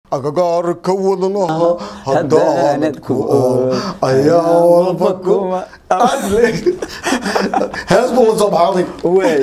agagaarka wadnaha haddaanad ku ool, ayaa walba kuma hees buu la soo baxday waay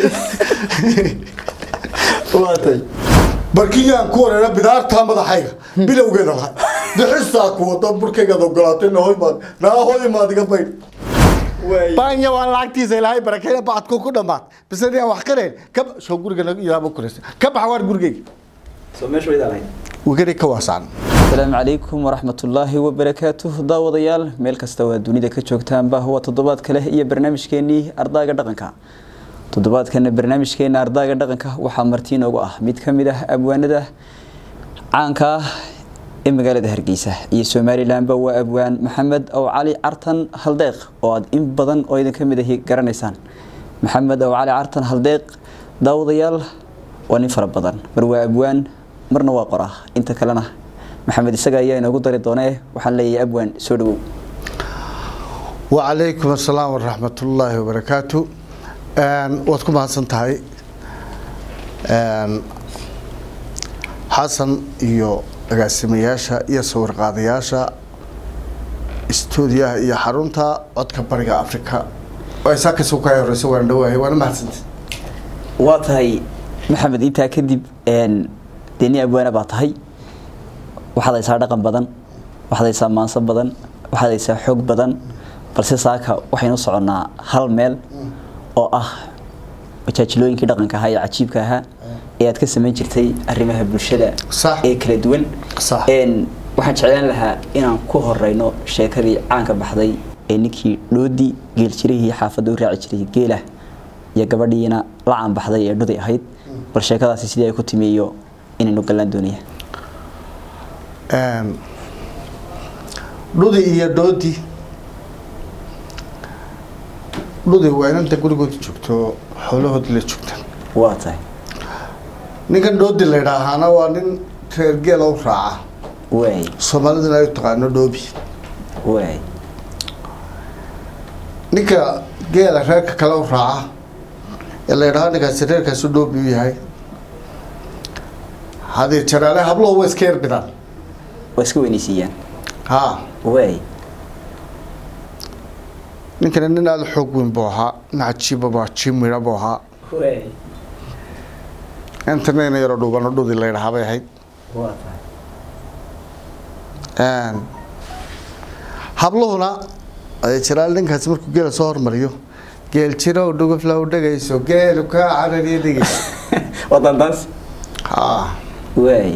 waatay barkiyaan ku wareera bidaartaa madaxayga bilowgeeda lahay bixisaa ku wada burkaygaad ogolaatay nahoymaad naahoymaad iga baydh baanya waa lacagtiisa ilaahay barakeyna bacadku ku dhammaad bisadiyaa wax qareen ka soo guriga ilaaba kuraysa ka baxa waar gurigayga soo meesha waydaa lahayd wegari ka waasaan asalaamu calaykum waraxmatullaahi wabarakaatuh daawadayaal meel kasta waa dunida ka joogtaanba waa toddobaad kale iyo barnaamijkeenii ardaaga dhaqanka toddobaadkana barnaamijkeena ardaaga dhaqanka waxaa marti inoogu ah mid ka mid ah abwaanada caanka ah ee magaalada hargeysa iyo somalilanba waa abwaan maxamed ow cali cartan haldeeq oo aad in badan oo idin ka mid ahi garanaysaan maxamed ow cali cartan haldeeq daawadayaal waa nin fara badan mar waa abwaan marna waa qoraa inta kalena maxamed isaga ayaa inoogu dari doonee waxaan leeyahay abwaan soo dhawow wacalaykum assalaam waraxmatullaahi wabarakaatu waad ku mahadsan tahay xasan iyo agaasimayaasha iyo sawirqaadayaasha istuudiyaha iyo xarunta codka bariga africa saa kasoo kaa horeysa waan dhawaahay waana mahadsantay waa tahay maxamed intaa kadib dee nin abwaana baa tahay waxaad haysaa dhaqan badan waxaad haysaa maanso badan waxaad haysaa xoog badan balse saaka waxaynu soconnaa hal meel oo ah majaajilooyinkii dhaqanka ahaa ee cajiibka ahaa ee aad ka samayn jirtay arrimaha bulshada Sax. ee kala duwan Sax. Een, waxaan jeclaan lahaa inaan ku horeyno sheekadii caanka baxday ee ninkii dhoodii geeljirihii xaafadda u raaci jiray geelah iyo gabadhiina la caanbaxday ee dhudi ahayd bal sheekadaasi sidii ay ku timi iyo inaynu gallaan doonaya dhudi iyo dhoodi dhudi waa inanta gurigooda joogto xoolahoodii la joogtaan waa tahay ninkan dhoodi la yidhaahaana waa nin reer geela u raaca waay soomaaliduna ay u taqaano dhoobi waay ninka geela reerka kale u raaca ee la yidhaha ninkaasi reerkaasu dhoobi u yahay hadii jaraale habluhu way iska yar bidaan waa iska weynaysiiyaan ha waay ninkana nin aada u xoog weyn buu ahaa nin cajiiba buu cajiib midha buu ahaa waay intanayna yaroo dhuubano dhudi la yidhahaa bay ahayd waa tahay habluhuna ay jiraal ninkaasi markuu geela soo hormariyo geel jirow dhugufla u dhegayso geelu kaa carariyo dhegayso waa dandaas ha waay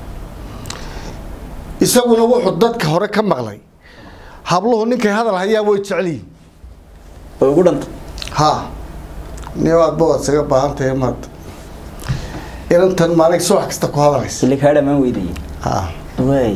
isaguna wuxuu dadka hore ka maqlay habluhu ninkay hadal hayaa way jecel yihin way ugu dhanta ha niyo aadba waad isaga baahan tahay maad inantan maalin subax kasta ku hadlaysa xilli kaa dhammaan weydayay ha waay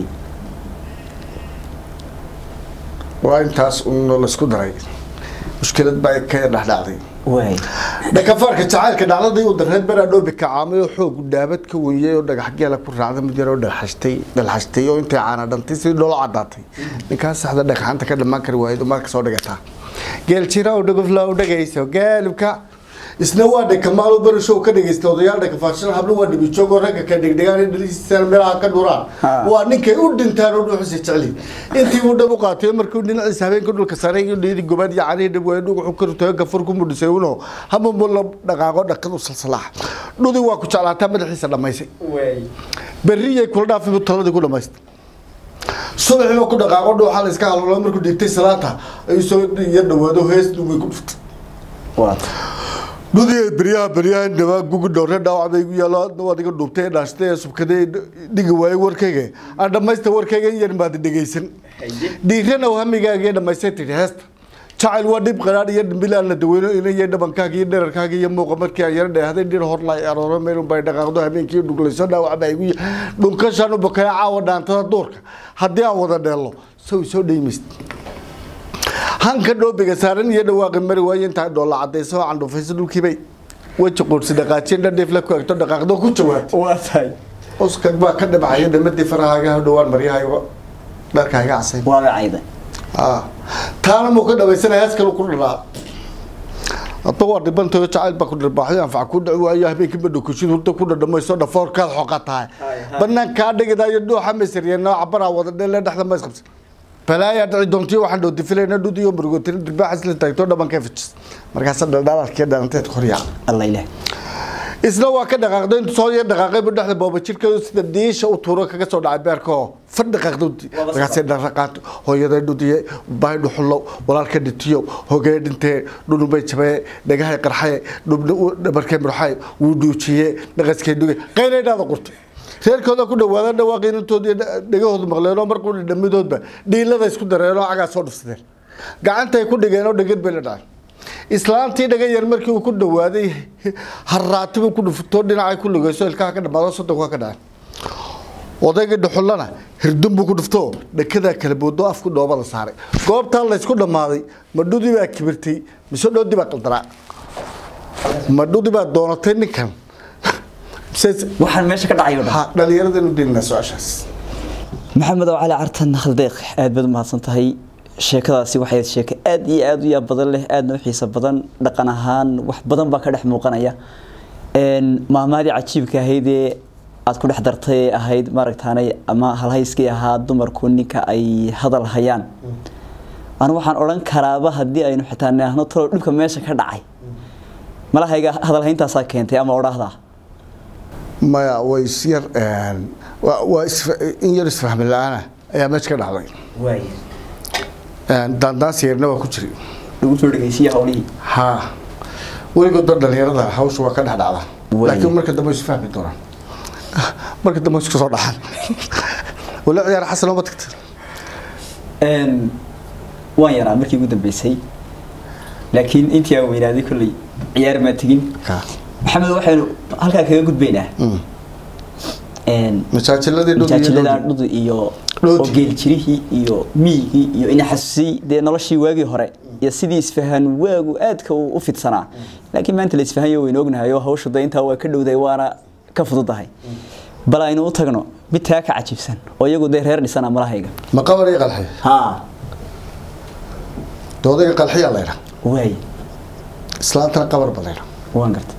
waa intaas un laisku daray mushkilad baa ka dhexdhacday waay dhakafaarka jacaylka dhacdadii uu dareed beraa dhoobi kacaamay oo xoog dhaabad ka weeyay oo dhagax geela ku raacday mid yaroo dhalxashtay dhalxashtay oo intay caana dhantay sidii dholo cadaatay ninkaas saxda dhagxanta ka dhammaan kari waayay marka soo dhigataa geel jira oo dhagufla u dhagayso gaalibka isna waa dhakamaalo barashow ka dhagaysta odayaal dhakafaarshada hablo waa dhibijoogoo ragga ka dhigdhigaan in dhalihiisana meelaha ka dhuraan Ha. waa ninkay u dhintaan oo dhuuxusa jecli intii uu dhab u qaatay markuu dhinaciisa habeenka dhulka saaray iyo dhidi gobaad iyo canihi dhab waay dhugu ka rutay gafur ku mudhisay uno hama mulla dhaqaaqo dhaqad u salsalaax dhudi waa ku jeclaataa madaxiisa dhammaysay waay berriyay kula dhaafay buu taladii ku dhamaystay subaxiiba ku dhaqaaqo dhuuxa la iska halolo markuu dhigtay salaata ayuu soo iyo dhawaado hees dhumay ku dhuftay waa tahay dhudii beryaha beryaha dhawaa gugi dhowre dhaawac bay igu yaalo adna waad iga dhuubtay ee dhaashtay ee subkaday dhigi waayey warkayga aan dhammaysta warkayga in yar baad dhegaysan dhiirana hamigaaga iyo dhammaystay tidhi heesta jacayl waa dhib qaraadh iyo dhimbil aan la daweyno ina iyo dhabankaaga iyo dherarkaaga iyo muuqa markii aan yaro dheehday dhir horla arooro meel unbay dhaqaaqdo habeenkii dhuglayso dhaawac baa igu ya- dhunkashaan u bakaya caawa dhaantada duurka haddii aan wada dheello saw soo dhaymayst hanka dhoobiga saaran iyo dhawaaqi mari waaye intaa dhoolla cadayso oo candhufayso dhulkiibay weji quursi dhaqaajiye dhadhiif la ku egto dhaqaaqdo ku jawaabtay waa tahay uskag baa ka dhibcaya dhamadii farahaaga ha dhowaan maryahayga dharkaaga casayn waa gacayda Ah, taana muu ka dhamaysanaya hees kale ku dhalaa hadba waa dhibantao jacayl baa ku dharbaaxyo anfac ku dhici waayo habeenkii badhokushid hurda ku dhadhamayso dhafoorkaad xoqa tahay banaankaa dhigidayo dhuuxa masaryeeno cabaraa wada dheele dhexda ma isqabsa balaayaa dhici doontiyo waxaan dhow difilayna dhudiyo murgotin dirbaaxas la taagto dhabankee fijis markaasa dhaldhalaalkee dhalanteed koryaa alla ilaah isna waa ka dhaqaaqday intuu soo yar dhaqaaqay bu dhexda booba jirkeedu sida dhiisha u tuuro kaga soo dhacay beerka oo fadh dhaqaaqday markaasay dhaqaaqaantay hooyaday dhudiye bahay dhuxulow walaalka dhitiyow hogee dhintee dhudhunbay jabee dhagahay qarxaye dhubna dhabarkee murxaye wuu dhuujiye dhaqaskay dhuge qaylay dhaada qurtay reerkooda ku dhawaada dhawaaqii intoodii dhegahoodu maqleenoo markuu dhamidoodba dhiilada isku dareenoo cagaa soo dhufsadeen gacantay ku dhigeenoo dhegad bay la dhacay islaantii dhaga yar markii uu ku dhawaaday harraatibuu ku dhuftoo dhinacay ku lugayso ilkaha ka dhamaado soddonka ka dhacay odaygii dhuxullana hirdun buu ku dhuftoo dhakadaa kala boodo afku dhoobada saaray goobtaa laysku dhammaaday madhudii baa kibirtay mise dhoodii baa qaldaraa madhudii baa doonatay ninkan waxaan meesha ka dhacayo dhan ha dhalinyarada inu dilinaa su-aashaas maxamed oo cali cartan khaldeeq aad baad u mahadsan tahay sheekadaasi waxay ahayd sheeko aad iyo aad u yaab badan leh aadna u xiiso badan dhaqan ahaan wax badan baa ka dhex muuqanaya maamaadii cajiibka ahayd ee aad ku dhex dartay ee ahayd maaragtaanay ama halhayskii ahaa dumarku ninka ay hadal hayaan anu waxaan odhan karaaba haddii aynu xitaa nihahno talow dhibka meesha ka dhacay malahayga hadalhayntaasaa keentay ama odhaahdaa maya way isyar waa in yar isfahmi la-aana ayaa meesha ka dhacday daandaansi yarna waa ku jiri lagu soo dhegeysiye hawlihii ha weligoodba dhalinyarada hawsha waa ka dhex dhacda Waay. laakiin marka dambe isu fahmi doonaan marka dambe isku soo dhaxan wala ciyaar xasan oo ma tagta waan yaraa markii ugu dambeysay laakiin intii aan weynaaday kolley ciyaar maa tegin ka maxamed waxaynu halkaa kaga gudbaynaa masaajiladii dhul iyo majaajilada dhul. dhudi iyo Dhoodi. oo geeljirihii iyo miyigii iyo ina xasuusiyey dee noloshii waagii hore iyo sidii isfahan waagu aadka uu u fidsanaa laakiin maanta la isfahanyo waynu ognahay oo hawshu de intaa waa ka dhowday waana ka fududahay bal aynu u tagno mid taa ka cajiibsan oo iyagu dee reer dhisana malahayga ma qabar iyo qalxi ha doodayga qalxiyaa la yidhaa waay islaantana qabar ba la yidhaa waan gartay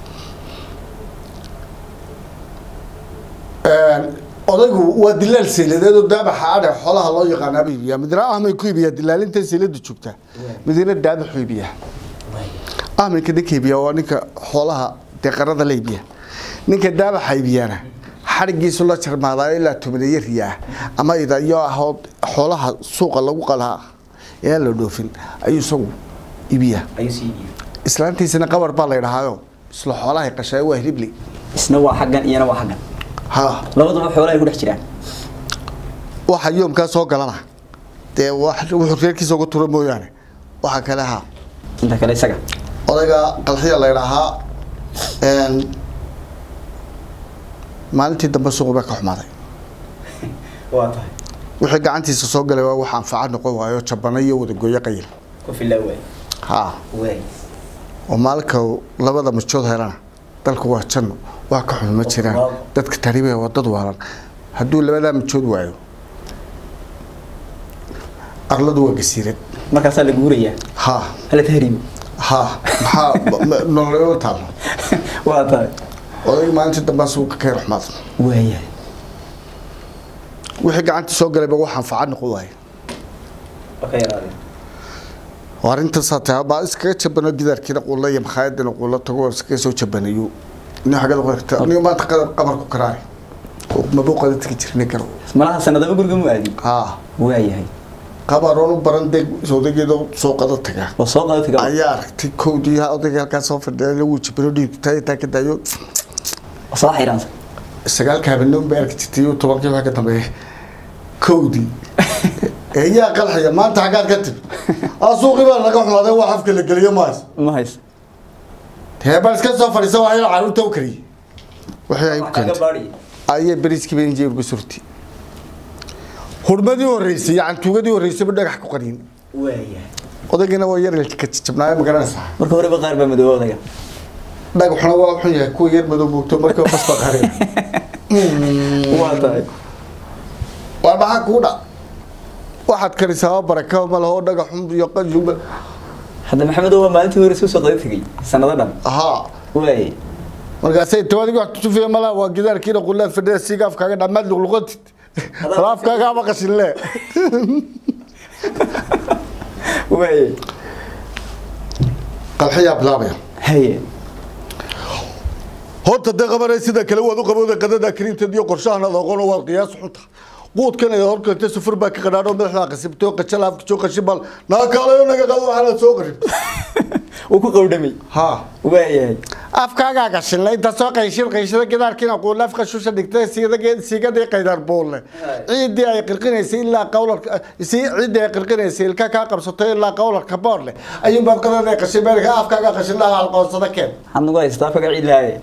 odaygu waa dilaal seeladeed oo daabaxa adhe xoolaha loo yaqaanaa buu iibiyaa midna ahmay ku iibiyaa dilaalinta seelada joogta midna daabaxu iibiyaa ahminka ninka iibiyaa waa ninka xoolaha deeqarada la iibiya ninka daabaxa iibiyaana xadhigiisu la jarmaadaa ilaa tobaneeyo riyaa ama idayo ahood xoolaha suuqa lagu qalaa ee aan la dhoofin ayuu isagu iibiyaa ayuu sii islaantiisana qabar baa la yidhahaayo isla xoolahay qashay waa hilibli isna waa xaggan iyana waa xaggan ha labaduba xoolo ay ku dhex jiraan waxa yoomkaa soo galana dee wax- wuxuu reerkiisa uga tura mooyaane waxa kale ha inta kale isaga odayga qalxiya la yidhaahaa een, maalintii dambe suuqu baa ka xumaaday waa tahay wixii gacantiisa soo galay waa wax anfaca noqon waayo jabana iyo wadagoyo qayil ku filaa waay ha waay oo maalinka uu labada majood helana dalku waa janno wax ka xun ma jiraan dadka tariibaya waa dad waalan hadduu labadaa majood waayo arladu waa gasiirad markaasaa la guurayaa ha hala tahriim ha maxaa nololama taalo waa tahay odayga maalintii dambaa suuqa ka yar xumaad waayahay wixii gacantii soo galayba wax anfaca noqon waayo waa ka yaraadeen oo arrintaasaa tahay baa iskaga jabano gidaarkiina quulla iyo makhaayadina quulla tago oo iskaga soo jabanayo nin xagada qorta aniga maanta qadar qabar ku karaari oo mabuuqada tegi jirnay karo malaha sanadaba guriga mu aadin haa waayahay qabaroon u baran deg odaygeeda soo qada taga oo soo qaadati ka ayaa aragtay kowdii odayga halkaa soo fadhiya lagu jabano dhiigtaa intaa ka daayo soo xiraansan sagaalka habeenimo bay arki jirtay iyo tobankii waxa ka dambeeya kowdii eeyaa qalxaya maanta xaggaad ka timi asuuqii baa laga xumaaday wax afka la geliyo maas ma haysa heebal iska soo fadhiisa waa ina caruurta u kariyey waxay ay ku keentay baadhi ayay beriiskii bay injeerku surti hurmadii horreysay yacan tuugadii horreysayba dhagax ku qaniin waayahay odaygana waa yar ka jabnaayo magaranaysaa marka horeba qaar baa madooba odaga dhagaxuna waa xun yahay kuwa yar madow moogto marka bas baa qarin waa tahay waa maxaa kuu dha waxaad karisaa baraka ma laho dhagaxun iyo qajumba hadda maxamedo waa maalintii hore soo qada tegay sanado dhan haa waay markaasay tawadiga wax tutufiya malaa waa gidaarkiina qulaad fadhiya siiga afkaaga dhammaad luqluqatid wala afkaaga ama qashinle waay qalxiyaa bilaabaya haye horta dee qabanay sida kale waad u qabowda qadada kariimteed iyo qorshahan ad aqoon waad qiyaas xunta quudkan ay horkanta sufur baa ka qadhaadho madaxda qasibtay oo qajal afka joo qashin bal naa kaalayo naga qado waxaana soo qaribtay uu ku qowdhamay haa waayahay afkaagaa gashinle inta soo qayshir qayshada gidaarkiina quulaaf qashusha dhigtay siigada siigadii qaydar buulle ciidii ay qirqinaysay ilaa qawlarka si ciidii ay qirqinaysay ilka kaa qabsatay ilaa qawlarka boorle ayuunbaad qadada qashin meelka afkaagaa qashinlaha halqoonsada keen maxaad nagu haystaa faga cilaaye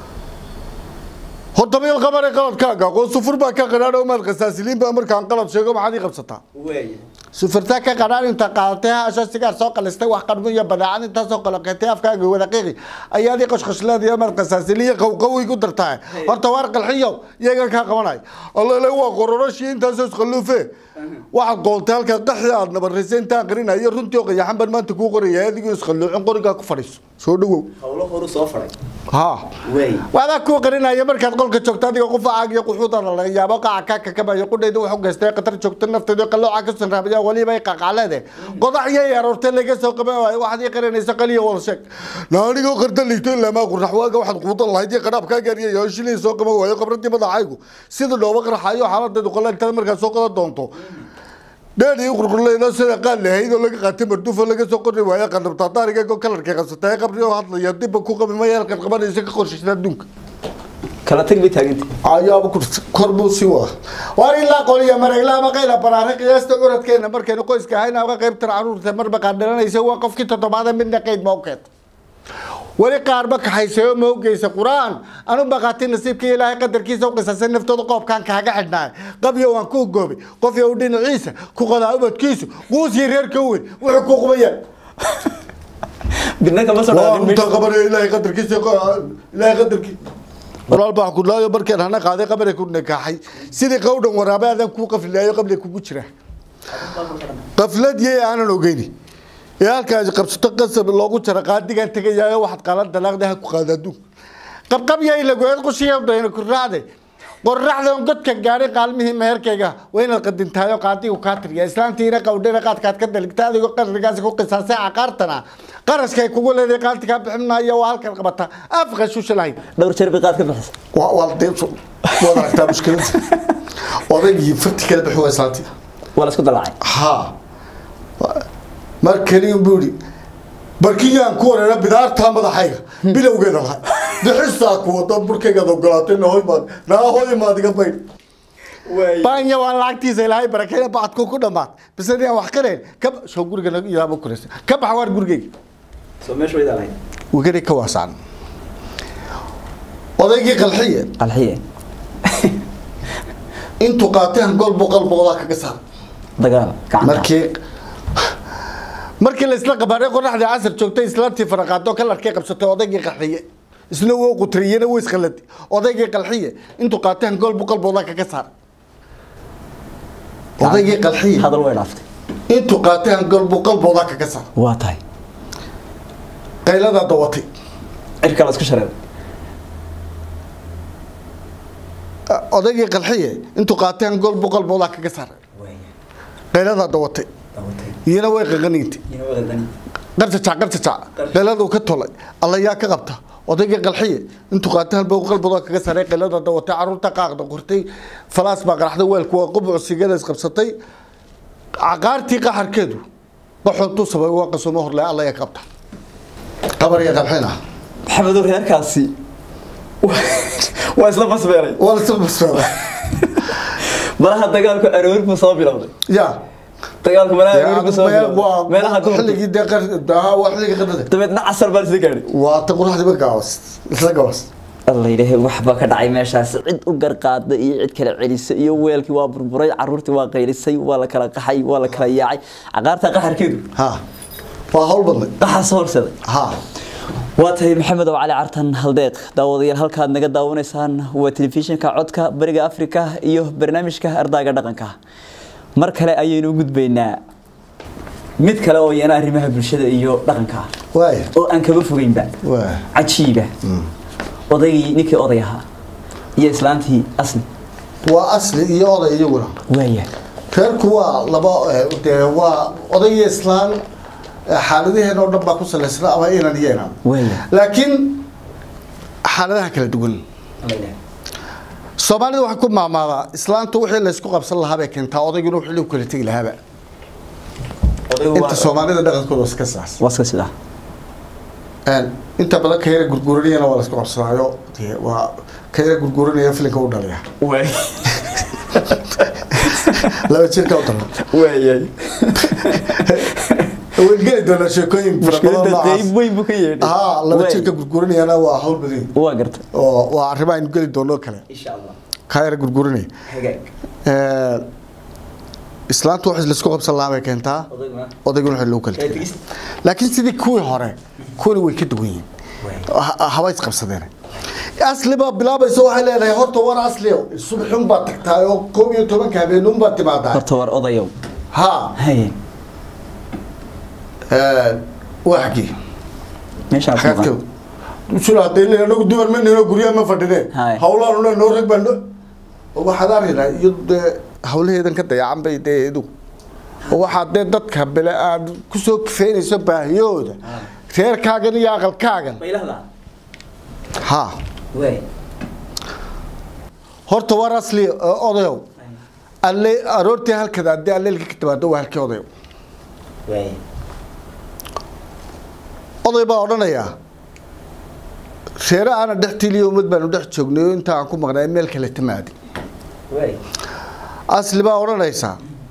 horta meel qabanay qaladkaaga qoon sufur baa ka qadhaadho maad qasaasiliin baa markaan qalad sheego maxaad ii qabsataa waaya sufurtaa ka qadhaan inta qaadatay haasho sigaar soo qalistay wax qarmo iyo badeecad intaasoo qaloqeetay afkaaga wadaqiiqi ayaad ii qoshqoshleediyo maad qasaasiliyo qowqowi ku dartaa horta waar qalxiyow iyaga kaa qabanay allele waa qororoshii intaasoo isqalluufe waxaad qoontay halkaa qaxi aad nabarraysay intaan qarinayo runtii oo qayaxan baan maanta kuu qoraya adigoo isqalluucin qorigaa ku fadhiiso soo dhawow hawlo horu soo faray haa waay waadaa kuu qarinaya markaad qolka joogto adiga qufacaaga iyo quxuudana laga yaabo qaca kaa kakamayo qudhayda wuxuu geystay qatar joogto nafteedu qalooca ka sanraabaya waliba ay qaqacleede qodax iyo aroortay laga soo qaban waayo waxaad ii qarinaysa qaliya wada sheeg naanigoo qarda liigto ilaa maa qurrax waaga waxaad quudan lahayd iyo qadhaabkaa gaariya iyo shilin soo qaban waayo qabradii madaxaygu sida dhooba qarxayo xaaladeedu qoleentada markaad soo qodan doonto dheedii qurqurleyno sida qaad lahayd oo laga qaatay marduufo laga soo qori waayo qadhabtaa taariga kalarkay qabsatay qabri oo hadlaya dibba ku qabi maya halkaad qabanaysa ka qorshaysa adduunka kala tag bay taaganta ayaaba ku kor buu sii wada waar ilaa qoliya mareegla ama qayla baraare qiyaasta curadkeena markaynu qoyska ahayna uga qaybtan caruurta marba qaadhalanaysa waa qofkii toddobaada midna qayd ma u keenta weli qaarba kaxaysayo ma ogeysa qur-aan anu baqaati nasiibkii ilaahay qadarkiisa u qisasay naftooda qoobkaan kaaga xidhnaayo qabyo waan ku goobay qof yow dhinaciisa ku qodaa ubadkiisu quusii reerka weyn wuxuu ku qubayaan bidna kama soo waa dhaanin inta qabanaya ilaahay qadarkiisa ilaahay qadarkii walaal baa ku laayo markeen hana qaaday qabare ku nakaaxay sidii qowdhan waraabe adan ku qaflaayo qabli kugu jira qaflad yey aanan ogeyni ee halkaas qabsato qasab loogu jara qaadigan tegayaayo waxaad qaalan dalaaqda ha ku qaada adduun qabqabyay lagoed qushiya dayna ku raacday qorraxda on godka gaadhay qaalmihii meherkayga waa inaad qadintaayo qaadigu kaa tiriya islaantiina qawdhana qaadkaad ka daligta adigoo qarrigaasi ku qisaasay caqaartana qarashkay kugu leedahay qaanti kaa bixin maayo waa halkan qabata afka shusha lahayd dhowr jeer bay qaad ka bixisa waa waa deeso waad aragtaa mushkilada odaygii farti kala bixi waa islaantii waa la isku dalaacay ها markani buu yidhi barkiyaan ku wareera bidaartaa madaxayga bilowgeeda lahay bixisaa ku wada burkaygaad ogolaatay nahoy maad naahoy maad iga baydh baanya waa lacagtiisa ilaahay barakeeya bacadku ku dhammaad bisadii aan wax qirayn ka soo guriga yaaba kuraysa ka bax waar gurigayga soo meesha waydaa lahayd wegani ka waasaan odaygii qalxiye qalxiye intuu qaateen golbu qalboodaa kaga saar dagaal gacanta markii markii la isla qabaaray qoraxdii casar joogtay islaantii faraqaado kalarkay qabsatay odaygii qalxiye isna wuu qutriyena wuu isqaladi odaygii qalxiye intuu qaateen golbu qalbooda kaga saar odaygii qalxiye hadal way dhaaftay intuu qaateen golbu qalbooda kaga saar waa tahay qayladaa dawatay cirka la isku shareeray odaygii qalxiye intuu qaateen golbu qalbooda kaga saar qayladaa dawatay iyana way qaqaniintay qarjajac qarjajac qayladuu ka tolay alla yaa ka qabta odaygii qalxiye intuu qaatay halba qalbadoo kaga saray qaylada dawatay caruurta qaaqda qortay falaas baa qaraxday weelku waa qubuc sigada isqabsatay caqaartii qaxarkeedu qaxootuu sabay waa qasumo horle alla yaa ka qabta qabar iyo qalxina maxamedow reerkaasi waa isla basbeeray waa la soo basbaada malaha dagaalku aroor buu soo bilowday yaa dagaalku malaha aroor buu soo bilowday meelaha dumarka xilligii dee qar waa xilligii qadada dabeedna casar baa isla gaadhay waa ta quraxdiiba gaawas isla gawas alla yidhaahay waxba ka dhacay meeshaas cid u garqaada iyo cid kala celisa iyo weelkii waa burburay caruurtii waa qaylisay waa la kala qaxay waa la kala yaacay caqaarta qaxarkeedu ha waa hawl badnay qaxaas horseday ha waa tahay maxamed oo cali cartan haldeeq daawadayaal halkaad naga daawanaysaan waa telefishinka codka bariga afrika iyo barnaamijka ardaaga dhaqanka mar kale ayaynu u gudbaynaa mid kale oo iyana arrimaha bulshada iyo dhaqanka ah waaya oo aan kaba fogeynba waaya cajiiba odaygii ninkii oday ahaa iyo islaantii asli waa asli iyo oday iyaguna waaya reerku waa laba eh, dee waa oday iyo islaan eh, xaaladaheena oo dhan baa ku salaysna ama inan iyo inan waaya laakiin xaaladaha kala duwan soomaalida waxay ku maamaadaa islaantu wixii laysku qabsan lahaa bay keentaa odayguna wixii lagu kala tegi lahaaba inta soomaalida dhaqankooda waa iska saas waa iska sidaa Een, inta badan ka yara gurguranayana waa laysku qabsadaayo dee waa ka yara gurguranaya filinka u dhaliya waay laba jirka u dalan waayay wayn geli doonaa sheekooyin fara badan mushkiladda noocaas qayb weyn buu ka yeedhay haa laba Waay. jirka gurguranayana waa hawl badan waa garta oo waa arrimo aynu geli doono kale insha allah ka yara gurguranaya hagaag Een, islaantu wax laysku qabsan lahaa bay keentaa odayguna odayguna waxay lagu kala ee tegay tigist laakiin sidii kuwii hore kuwani way ka duwan yihiin Ha- haba isqabsadeen asli baa bilaabaysa waxay leedahay horta war asli subaxun baad tagtaa oo koob iyo tobanka habeenun baad timaadaa horta war odayow ha haye waa xagii meeshaa ku xagaadka maqan usul hadday leeyahay anagu dumar ma nino guryaha ma fadhineen Haye. hawlaan le noo rag baan waxaad arkaynaa iyo dee hawlaheedan ka dayacan bay dee idu waxaad dee dadka bele aad kusoo kifeynayso baahiyahooda reerkaagan iyo aqalkaagan baylahda ha waay horta war asli oo odayow alle aroortii halkada haddii alleelka ka timaado waa halkii odayow waay oday baa odhanayaa reere aana dhex tiliyo ummad baanu dhex joognay oo inta aan ku maqnay meel kale timaadi waay asli baa odhanaysaa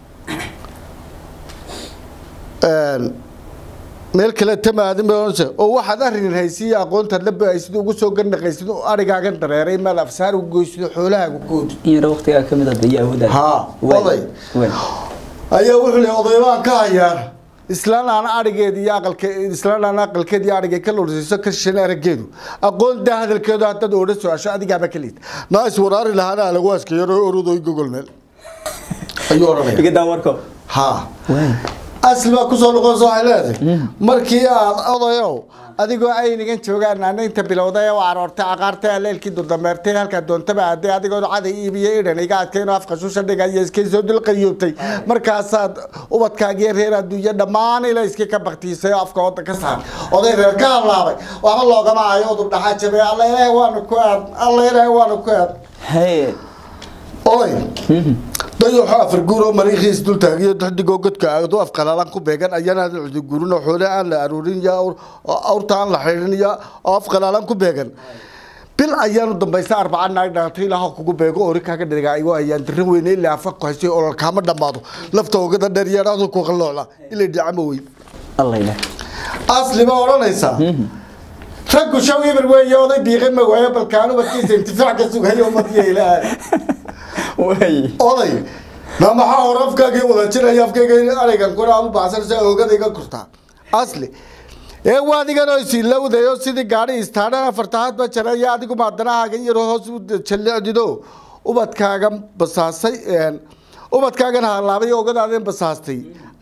een, meel kale tamaadin bay odhanaysaa oo waxaad arrin haysiiyo aqoontaad la bahaysid ugu soo gandhaqaysid oo arigaagan dareeray maad afsaar ugu goysid xoolahaagu koodi in yaro waqtigaa ka mid hadda iyo awoodaada Haa, Waay. oday. waay ayaa wuxuu leeyahay oday baan ka hayaa islaan aan arigeed iyo aqalke islaan aan aqalkeed iyo arigay ka lorsiiso ka shan arageedu aqoon daa hadalkeedu haddaad oodha su-aasho adigaaba ka liid naas waraari lahaana lagu askayaro orodooy gogol meel ayuu odhanaya iga daa warko haa waay asli baa kusoo noqonaysa waxay leedahay markii aad odayow adigoo aynigan joogaan naanaynta bilowday oo aroortay aqaartay aleelkii durdameertay halkaa doontaba aaday adigoo caday iibiyo idhan iga adkayn oo afka shusha dhigaya iskay soo dulqayoobtay markaasaad ubadkaagiyo reer adduunyo dhammaan ila iskii ka baktiisay oo afka wadda ka saar oday reer ka hadlaabay waxba loogama hayo udub dhaxaa jabay alla ilaahay waanu ku aad alla ilaahay waanu ku aad haye oday dayaxo afar guur oo mariikhiis dul taagiyo daxdigoo godka aado af qalaalan ku beegan ayana cudi guurin oo xoole aan la aruurin iyo awr- awrta aan la xidhin iyo oo af qalaalan ku beegan bil ayaanu dambaysa arbaca naag dhalatay ilaaha kugu beego ori kaaga dhiga aygo ayaan dirin weyne ilaa afa ku haysay olol kaama dhammaado lafta ogada dheer iyo dhacdu ku qaloola ilay dhacama wey allah ilaah asli baa odhanaysaa raggu shaw ibir weeye oday biiqin ma waayo balkaanu badkiisa intifaac ka sugayo umadiya ilaahay waay oday ma maxaa hore afkaagii wada jiraya afkayga arigan kuna aad u baxsanaysa oogada iga kurtaa asli ee waa adigan oo isilowdayo sidii gaadhi istaadha afartahaad ba jaraya adigu maadanahaagan yaro hoos u jallecdido ubadkaaga basaasay een, ubadkaagan halaabay oogadaadin basaastay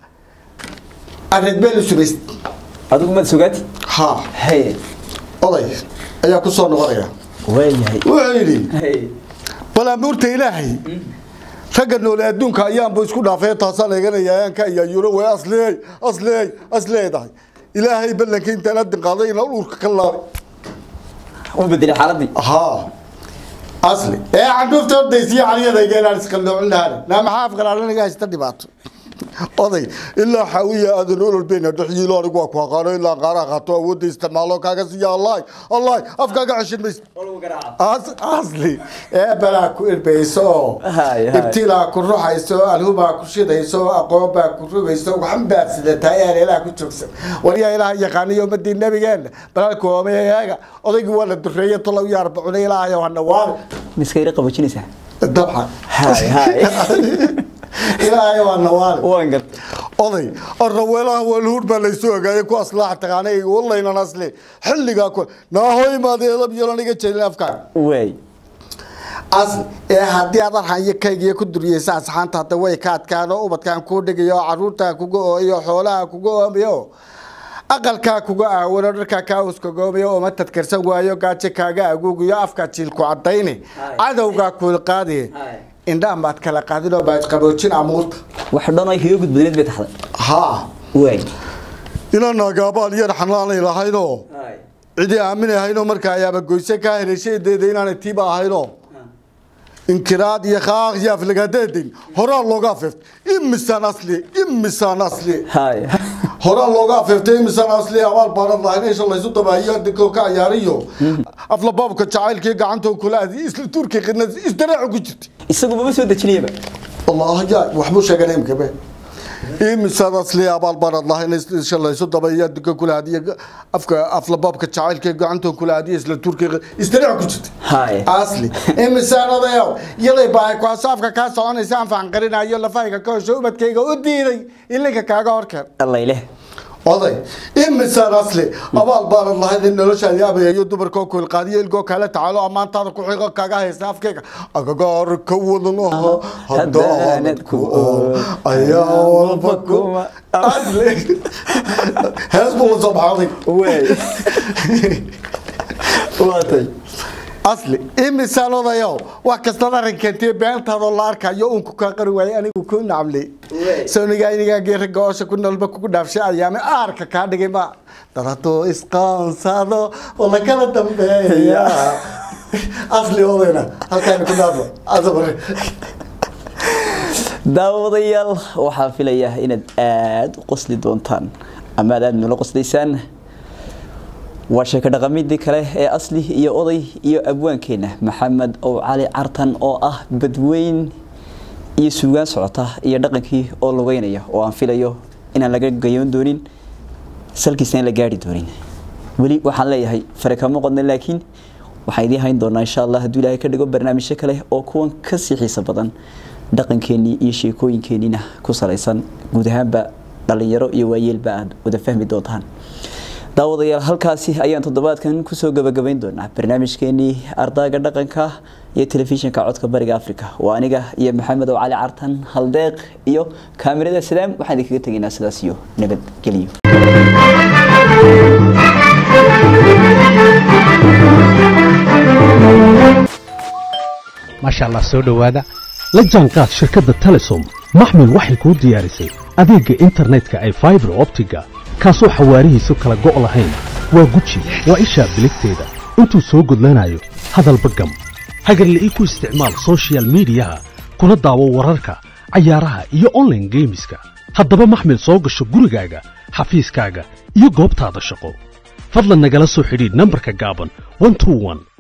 areed beel u subayst adigu maad sugaati ha haye oday ayaa ku soo noqonaya waayahay wuxuu yidhi haye bal amuurta ilaahay ragga noole adduunka ayaanbu isku dhaafay taasaan eeganaya ayaanka ayaa yuro way asleey asleey asleedahay ilaahay ballanka intaan adin qaaday inaan urka ka laabay u bedelay xaaladii haa asli ee candhuufta ordaysiyo caliyadayga inaan isqalloocin lahaana naa maxaa afqalaalaniga haysta dhibaato oday ilaa xaawiya aadan olol bayna dhexyiilo anigu waa ku aqaano ilaa qaaraha qaato awoodda isticmaalo kaaga siiya allahi allahi afkaaga ceshin maysa As- asli ee balaa ku irbeyso oo Haye, haye. ibtilaa ku ruxayso alhubaa ku shidayso aqoon baa ku rogayso waxan baad sidataa ee ilaah ku joogsan waryaa ilaah yaqaaniyo ummadii nabigeenna balaalku oomayaga odaygii waa la dureeye tolow iyo arbacuna ilaahayo hana waabi miska ira qabajinaysaa dabcan haye haye ilaahayo waa nawaali waan gad oday araweelaha walhuur baa laysu ogaayay ku aslaax taqaanay wallaynan asli xilligaa ku naahoy maadeedab yeelaniga jeelin afkaaga waay asli ee haddii aad arxanyo kaygiyo ku duriyeysa asxaanta hadda way ka adkaano ubadkaan kuu dhigayo caruurtaa kuga ooyo xoolaha kuga oomayo aqalkaa kuga aawano dharkaa kaa uskagoomayo oo matad karsan waayo gaajo kaaga aguugiyo afkaa jiilku cadayne cadowgaa kuulqaadi indhaan baad kala qaadinoo baad qaboojin amuurta wax dhan ay kaga gudbanayd bay taxday haa waay inaan naagaabaal yar xanaanay lahaynoo cidii aaminay ahaynoo marka ayaaba goyse kaa heleeshadeeda inaanay tiiba ahaynoo inkiraad iyo khaaq iyo aflagaadeedin horaa looga afeeftay imisaan asli imisaan asli hay horaa looga afeeftay imisaan asli abaal baaran lahayn isha laysu dabaahiyo dinkoo ka ciyaariyo aflabaabka jacaylkii gacantoo kula adi isla turki qidna isdareecu ku jirtay isagu maba soo dejinayaba allah ya waxbuu sheegay imkabe imisaan asli abaal baaran lahayn isha laysu dabaahiyo dinka kula adiyo afka aflabaabka jacaylkii gacantoo kula adiyo isla turki isdareecu ku jirtay hay asli imisaanadayow yaday baa kuasaafka kaa soconaysa aan faanqarinayo lafahayga ka hosho ubadkayga u diiday ilinka kaaga horkeen allayleh oday imisaan asli abaal baanan lahayn in noloshaadi abayayo dumarkoo kuilqaadiyo ilgoo kale tacaalo ammaantaada ku xigo kaga haysta afkayga agagaar ka wadan aha haddaanad ku ool ayaa walba kuma asli hees buu la soo baxaday waay waatay asli imisaan odayow wax kastaad arrinkeentiyo beeltaadoo la arkayo uunku kaa qari waayay anigu ku nacmley sonigaa inigaagii ragga oosha ku nolba kugu dhaafshay ayaame aarka kaa dhigay ma daradoo isqaonsado oo la kala dambeeya asli odayna halkaani ku dhaafo asabar daawadayaal waxaa filayaa inaad aada u qosli doontaan ama aad aada noola qoslaysaan waa sheeko dhaqamidii kale ee asli iyo oday iyo abwaankeena maxamed ow cali cartan oo ah badweyn iyo suugaan socota iyo dhaqankii oo lugeynaya oo aan filayo inaan laga gayoon doonin salkiisna in la gaari doonin weli waxaan leeyahay fare kama qodna laakiin waxaan idiin hayn doonaa insha allah hadduu ilaahay ka dhigo barnaamijyo kale oo kuwan kasii xiiso badan dhaqankeenii iyo sheekooyinkeenina ku salaysan guud ahaanba dhalinyaro iyo waayeelba aad wada fahmi doontaan daawadayaal halkaasi ayaan toddobaadkan kusoo gabagabayn doonaa barnaamijkeenii ardaaga dhaqanka iyo telefishinka codka bariga africa waa aniga iyo maxamed oo cali cartan haldeeq iyo kaamirada salaam waxaan idinkaga tegaynaa sidaas iyo nabadgelyo maasha allah soo dhowaada la jaanqaad shirkadda telesom maxmil waxay kuu diyaarisay adeegga internetka ay faibar optiga kaasoo xawaarihiisu kala go' lahayn waa guji waa ishaa biligteeda intuu soo gudlanayo hadalba gam hagarle ii ku isticmaal soshiyal miidiyaha kuna daawo wararka cayaaraha iyo onlaine geemiska haddaba maxmil soo gasho gurigaaga xafiiskaaga iyo goobtaada shaqo fadlan nagala soo xidhiidh nambarka gaaban